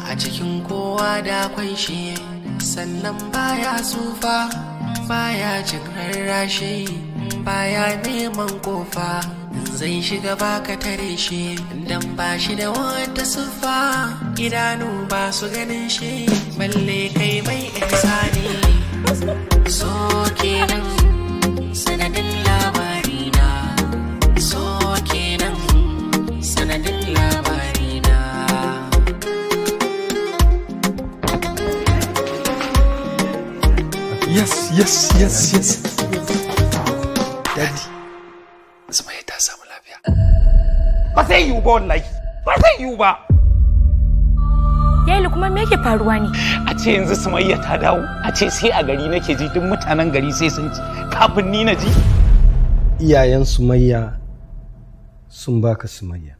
a cikin kowa da akwai shi sannan baya tsufa baya jin rarrashi baya neman kofa zai shiga baka tare shi dan ba shi da wata siffa idanu ba su ganin shi balle kai mai ihsani so kenan sanadin labarina so kenan sanadin labarina Yes, yes, yes, yes. Daddy. Sumayya ta samu lafiya. Ba zai yiwu ba wallahi. Ba zai yiwu ba. Yayi kuma me yake faruwa ne? A ce yanzu Sumayya ta dawo. A ce sai a gari nake ji duk mutanen gari sai sun ji. Kafin ni na ji. Iyayen Sumayya sun baka Sumayya.